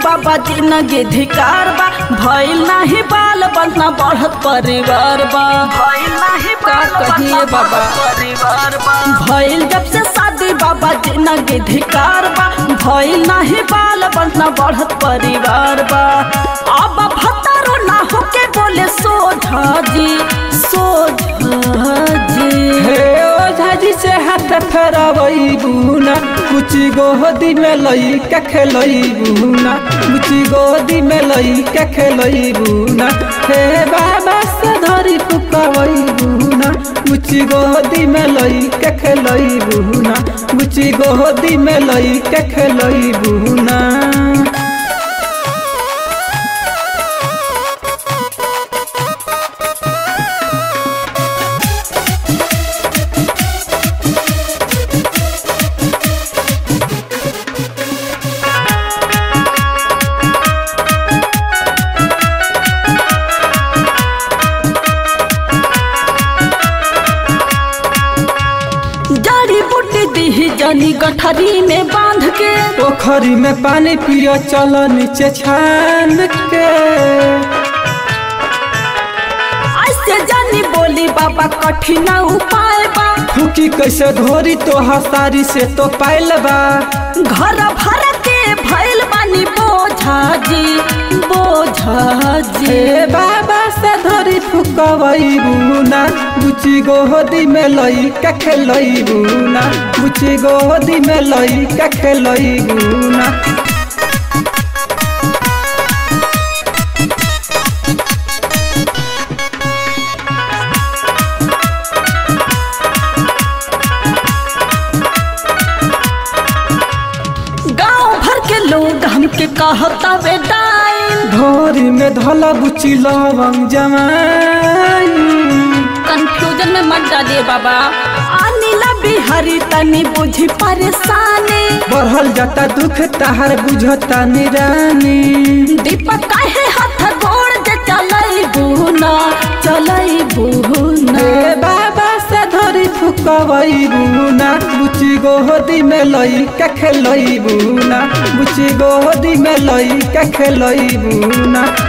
बाबा जिंदगी धिकार बा भइल नाही बाल बंधना बढ़त परिवार बा भइल नाही बाल कहिए बाबा परिवार बा भइल जब से शादी बाबा जिंदगी धिकार बा भइल नाही बाल बंधना बढ़त परिवार बा अब भतारो ना होके बोले सोझा जी सोझा जी हे ओझा जी से हाथ फेरवई बुना कुची गोदी में लई के खेलई बुना कुची गोदी में लई के खेलई बुना हे बाबा से धरी फुकवई बुना कुची गोदी में लई के खेलई बुना कुची गोदी में लई के खेलई बुना जड़ी बूटी दी जनी गठरी में बांध के पोखरी में पानी पियो चलो नीचे छान के ऐसे जानी बोली बाबा कठिन उपाय बा फूकी कैसे धोरी तो हसारी से तो पाइल बा घर भर के भइल बानी बोझा जी बोझा जी हे बाबा से धोरी फुकवई बुना बुची गोदी में लई के खेलई बुना बुची गोदी में लई के खेलई बुना गांव भर के लोग हमके कहता वे डाइन धोरी में धला बुची लवंग जमाई कंफ्यूजन में मत डालिए बाबा अनिला बिहारी तनी बुझी परेशानी बढ़ल जाता दुख तहार बुझता निरानी दीपक काहे हाथ गोड़ जे चलई बुना चलई बुना हे बाबा से धरी फुकवई बुना बुची गोदी में लई के खेलई बुना बुची गोदी में लई के खेलई बुना